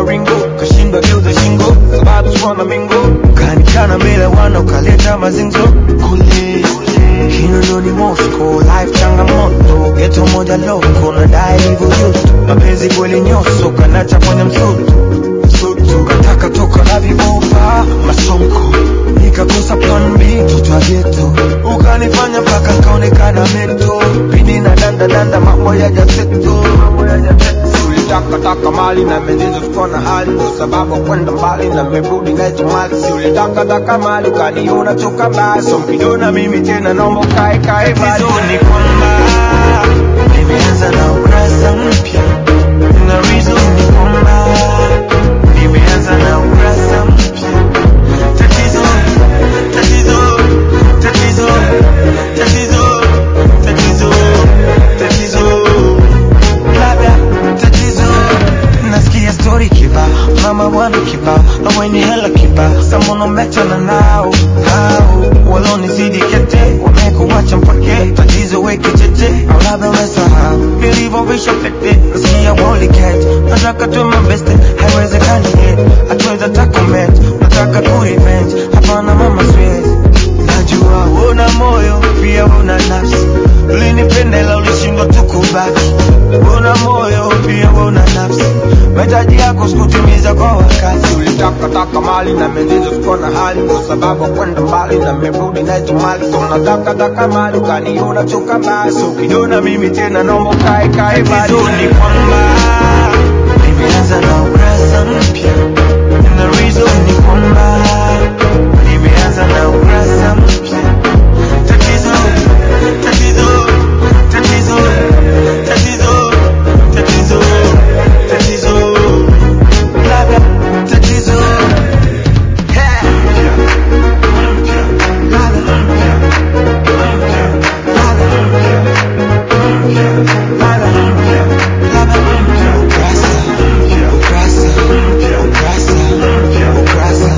maringo kashindwa geuza shingo sababu swana mingo kanikana mbele wana ukaleta mazinzo kule kinondoni Moscow life changamoto geto moja loko nadai hivyo yusto mapenzi kweli nyoso kanacha kwenye msutu msutu kataka toka na vibofa masonko nikakosa plan B mtoto wa geto ukanifanya mpaka kaonekana mento pini na danda danda mambo ya jaseto ulitaka taka mali na mezizo tukiwa na hali ndo sababu kwenda mbali na merudi nacho mali si ulitaka taka mali ukaniona toka mbali so mkiniona mimi tena naomba kae kae bali ni kwamba nimeanza na ukurasa mpya na reason ni kwamba nimeanza na ukurasa mpya tatizo tatizo tatizo tatizo tatizo tatizo labda tatizo nasikia story kiba mama bwana kiba na wenye hela kiba samonometana nao hao walonizidi kete wamekuwacha mpake tatizo weke tete au labda umesahau nilivyovisha pete nasikia woliket nataka tu mabeste haiwezekani yet hatuweza takomet nataka kurevenge hapana mama siwezi najua una moyo pia una nafsi ulinipendela ulishindwa tukubaki una moyo pia una nafsi mahitaji yako sikutimiza kwa wakati ulitaka taka mali na mezizo sikuwa na hali ndo sababu ya kwenda mbali na merudi nacho mali so nataka taka mali ukaniona choka mbali so ukiniona mimi tena naomba kae kae bali ni kwamba nimeanza na ukurasa mpya na reason ni kwamba nimeanza na ukurasa mpya tatizo tatizo tatizo tatizo tatizo tatizo labda tatizo Yeah. Ladha. Ladha. Ladha. Ukurasa. Ukurasa. Ukurasa. Ukurasa.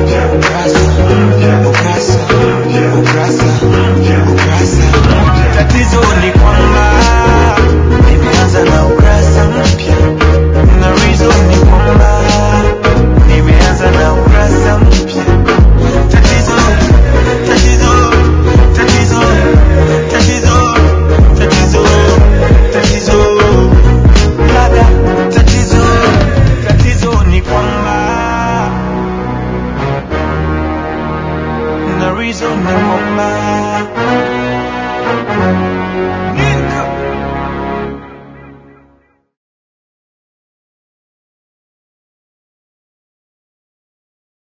Ukurasa. Ukurasa. Ukurasa. Tatizo ni kwamba nimeanza na ukurasa mpya na reason ni kwamba nimeanza na ukurasa mpya tatizo tatizo tatizo tatizo tatizo tatizo labda tatizo tatizo ni kwamba na reason ni kwamba